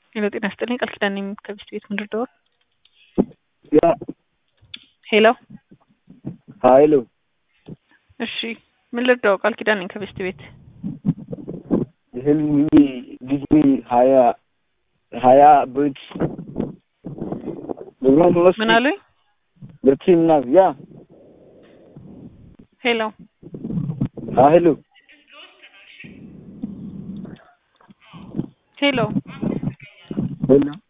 ሄሎ ጤና ይስጥልኝ ቃል ኪዳን ነኝ ከቢስት ቤት ምድር ደወል ያ ሄሎ ሀይሉ እሺ ምን ልርዳው ቃል ኪዳን ነኝ ከቢስት ቤት ህልሚ ጊዜ ሀያ ሀያ ብት ብሩን ወስድ ምን አሉኝ ብርቲና ያ ሄሎ ሀይሉ ሄሎ ሄሎ